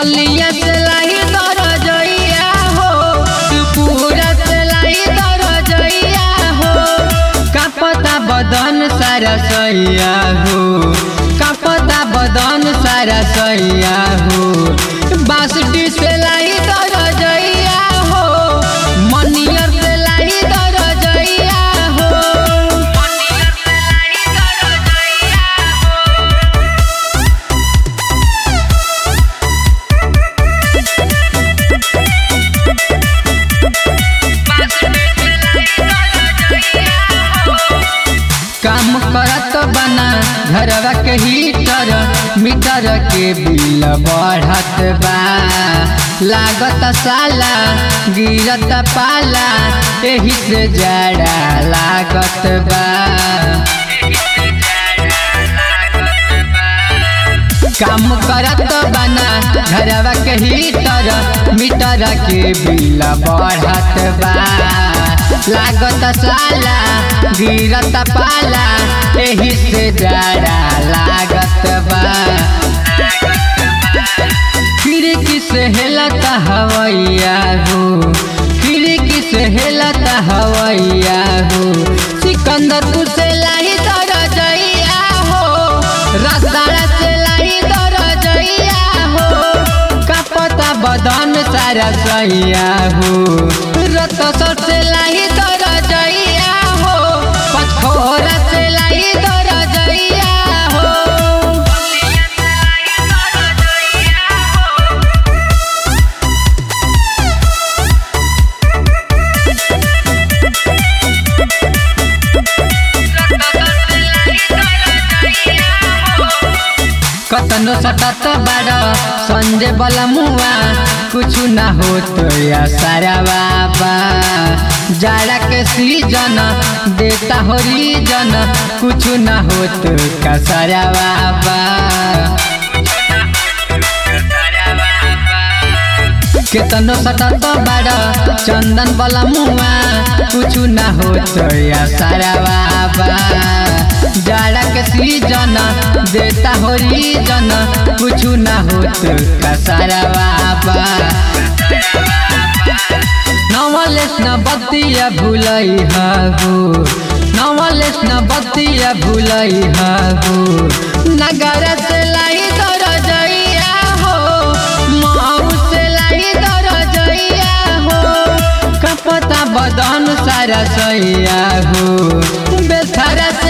बलिया से लाई दरजइया हो पूरा से लाई दरजइया हो कापता बदन सारा सैया हो कापता बदन सारा सैया हो बासुटी से लाई दरजइया हो मनियर से लाई दरजइया हो काम करत बना घरवा के हीटर मीटर के बिल बढ़त बा लागत साला गिरत पाला एही से जाड़ा लागत बा काम करत बना घरवा के हीटर मीटर के बिल बढ़त बा लागत साला गिरत पाला एही से जाड़ा लागत बा खिड़की से हेलत हवैया हो खिड़की से हेलत हवैया हो सिकंदर से लाई दरजइया हो रसदारा से लाई दरजइया हो कपता बदन सारा सैया हो रत सर से लाई दरजइया हो पथोरा से लाई दरजइया हो कतनो सटत बाड़ संजय बला मुआ कुछु ना हो तो या सारा बाबा जाड़ा के सीजन देता हो रीजन कुछु ना हो तो का सारा बाबा केतनो सटत बाड़ चंदन बला मुआ कुछु ना हो तो या सारा बाबा जाड़ा के सीजन देता हो रीजन कुछु ना हो तो का सारा बाबा नवलेस न बतिया भुलई हगो नवलेस न बतिया भुलई हगो नगर से लाई दरजइया हो माऊ से लाई दरजइया हो कपता बदन सारा सैया हो बेथरा